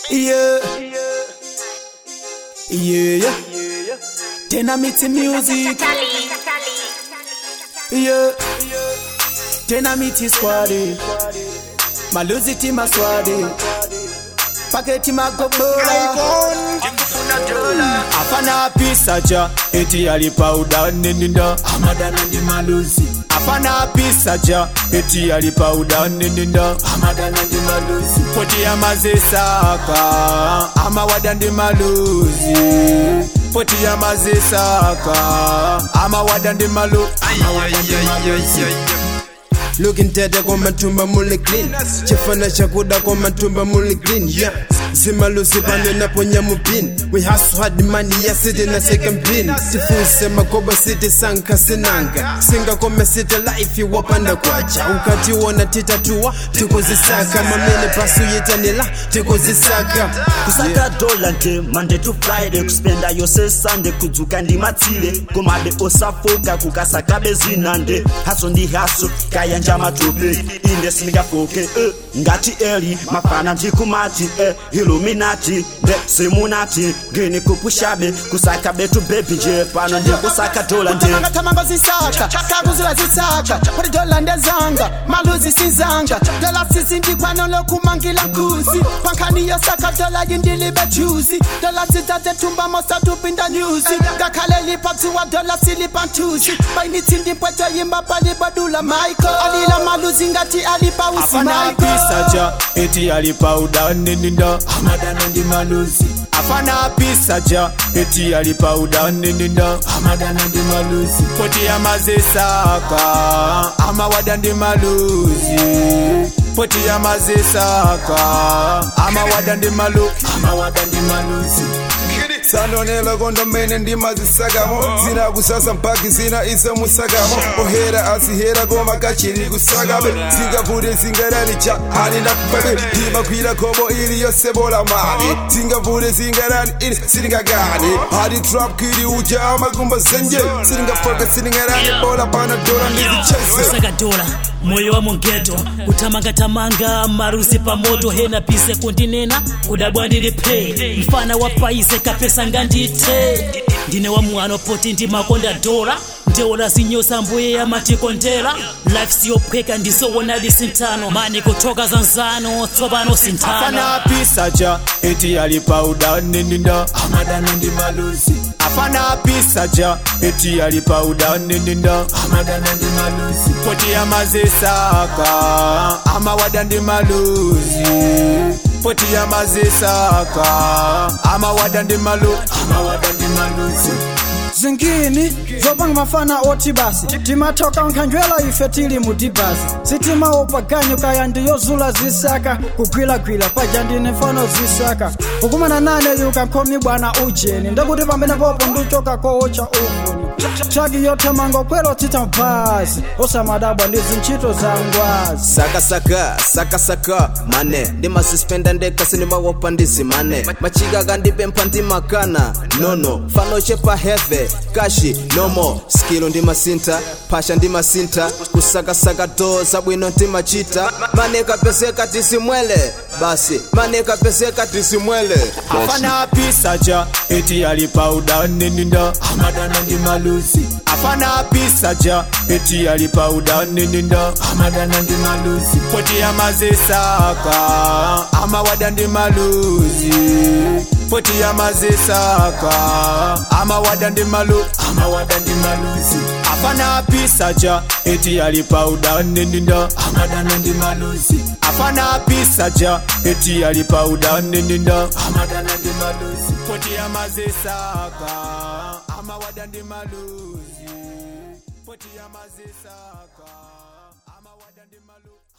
Yeah. Yeah. Dynamite music. Yeah. Dynamite squad. Maluzi tima squad. Paketi magobora. Afana pisa ja eti alipa udani ninda Amadana ndi maluzi Afana pisa ja eti alipa udani ninda Amadana ndi maluzi Poti ya mazesaka Ama wada ndi maluzi Poti ya mazesaka Ama wada ndi malu Ama wada ndi maluzi Looking tete kwa matumba muli clean chifana chakuda kwa matumba muli clean yeah zimalusi pano naponya mupin we hustle hard money ya city na second pin tifuse makoba city sanka sinanga singa kome city life iwapanda kwacha ukati wona titatua tikuzisaka mamene pasu yitanila tikuzisaka kusaka dola nte monday to friday kuspenda yose sunday kudzuka ndi matsile komabe osafoka kukasakabe zinande haso ndi haso kayanja matope inde sindingafoke eh. ngati eli mafana ndikumati eh. iluminati nde simunati ngini kupushabe kusaka betu bebi nje pano ndikusaka dola nte Tamanga tamanga zisaka Kakuzila zisaka Pari dola ndezanga Maluzi sinzanga Dola sisi ndikwano lokumangila nkuzi Pankani yosaka dola yindili bechuzi Dola sitate tumba mosa tupinda nyuzi Gakale lipa tuwa dola silipa ntuzi Baini tindi mpweto yimba pali badula Michael Alila maluzi ngati alipa usi afana pisa ja eti alipa udani ninda amadana ndi maluzi afana pisa ja eti alipa udani ninda amadana ndi maluzi poti ya mazesaka amawada ndi maluzi poti ya mazesaka amawada ndi malu amawada ndi maluzi sanonela kondomene ndimazisakamo zina kusasa mpaki zina iso musakamo ohera asihera koma kachiri kusakabe zingavute zingarani cha hani nakufabe ndimakwira kobo ili yose bola mali zingavute zingarani ili silingagani hadi trap kiri uja amakumba zenje silingafoka silingarani bola pana dola ndizichese saka dola moyo wa mongeto kutamangatamanga marusi pamoto hena pise kundinena kudabwa ndilipe mfana wa paize kapesa ngandite ndine wa mwano poti ndimakonda dola ndeola zinyosa mbuye ya matikondera life siyophweka ndisowona lisintano mani kutoka zanzano tsopano sintano afana pisa ja eti alipa udani ninda amadana ndi maluzi afana pisa ja eti alipa udani ninda amadana ndi maluzi poti ya mazesaka amawada ndi maluzi poti ya mazesaka amawada ndi malu amawada ndi maluzi zingini zopanga mafana oti basi timatoka nkhanjwela ife tili mudibasi sitima opaganyo kaya ndiyozula zisaka kugwilagwila paja ndine mfano zisaka ukumana nane yuka nkhomi bwana ujeni ndekuti pamene popo ndichoka kowocha uvuni chaki yothamanga kwelo tita basi osamadabwa ndi zintchito za ngwazi sakasaka sakasaka mane ndimasispenda ndekasi ndimawopa ndizimane machika kandipempha ndimakana nono fanochepa heve kashi nomo skilu ndimasinta phasha ndimasinta kusakasaka to zabwino ndimachita mane kapezeka tisimwele basi mane kapezeka tisimwele afana pisa ja eti alipa udani ninda amadana ndi maluzi afana pisa ja eti alipa udani ninda amadana ndi maluzi poti ya mazesaka amawada ndi maluzi poti ya mazesaka amawada ndi malu amawada ndi maluzi afana pisa ja eti alipa udani ninda amadana ndi maluzi afana pisa ja eti alipa udani ninda amadana ndi maluzi poti ya mazesaka amawada ndi maluzi poti ya mazesaka amawada ndi malu